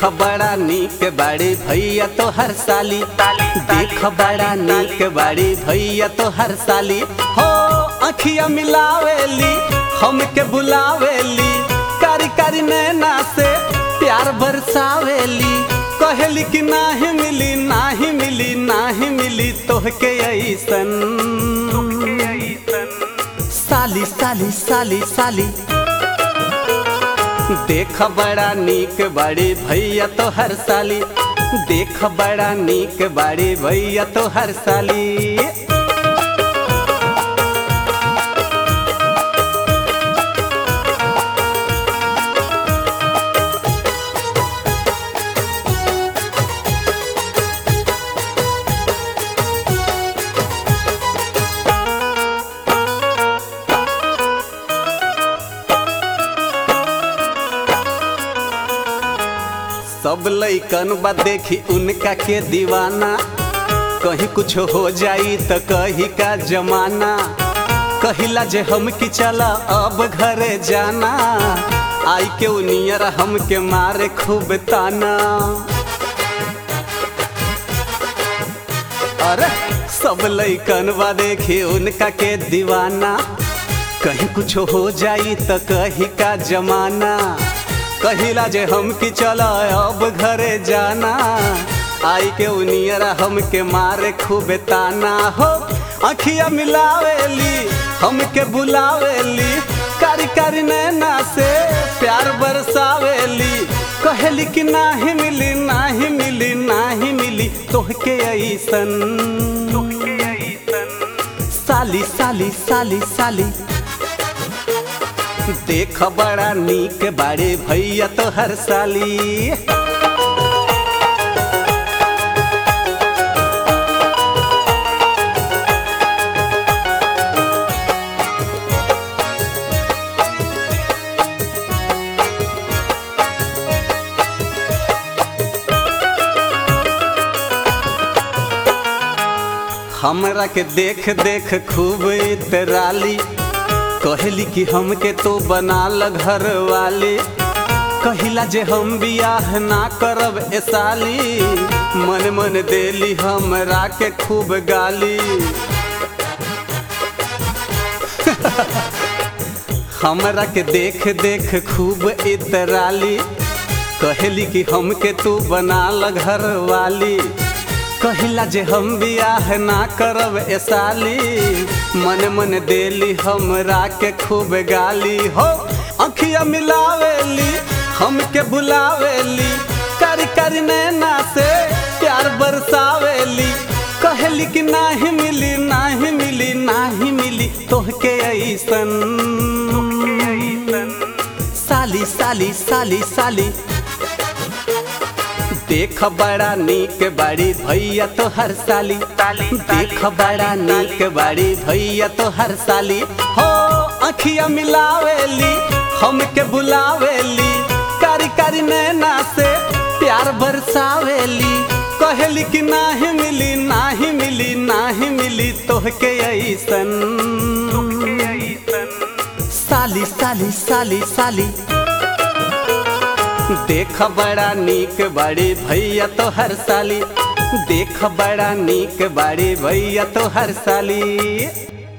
देख बड़ा नीक बाड़ी भैया तो हर साली देख बड़ा नीक बाड़ी भैया तो हर साली हो अखिया मिलावेली हमके बुलावेली कारी कारी नैना से प्यार बरसावेली कहेली कि नाही मिली नाही मिली नाही मिली तोहके ऐसन साली साली साली साली देख बड़ा नीक बाड़ी भैया तो हर साली देख बड़ा नीक बाड़ी भैया तो हर साली सब लैकन बा देखी उनका के दीवाना कहीं कुछ हो जाई तो कही का जमाना कहिला जे हम की चला अब घरे जाना आई के उनियर हमके मारे खूब ताना अरे सब लैकन बा देखी उनका के दीवाना कहीं कुछ हो जाई तो कही का जमाना कहिला जे हम की चला अब घरे जाना आई के उनियरा हमके मारे खूब ताना हो अखिया मिलावेली हमके बुलावेली कारी कारी नैना से प्यार बरसावेली कहेली कि नाही मिली नाही मिली नाही मिली तोहके ऐसन साली साली साली साली देख बड़ा नीक बाड़े भैया तो हर साली हमरा के देख देख खूब इतराली कहली कि हमके तो बना ल घर वाली कहिला जे हम बियाह ना करब ए साली मन मन देली हमरा के खूब गाली हमरा के देख देख खूब इतराली कहली कि हमके तू बना ल घर वाली कहिला जे हम बियाह ना करब ए साली मन मन देली हमरा के खूब गाली हो अखिया मिलावेली हमके बुलावेली कारी कारी नैना से प्यार बरसावेली कहली कि नाही मिली नाही मिली नाही मिली तोहके ऐसन साली साली साली साली देख बड़ा नीक बाड़ी भैया तो हर साली देख बड़ा नीक बाड़ी भैया तो हर साली हो अखिया मिलावेली हमके बुलावेली कारी कारी नैना से प्यार बरसावेली कहली कि नाही मिली नाही मिली नाही मिली तोहके ऐसन साली साली साली साली देख बड़ा नीक बाड़ी भैया तो हर साली देख बड़ा नीक बाड़ी भैया तो हर साली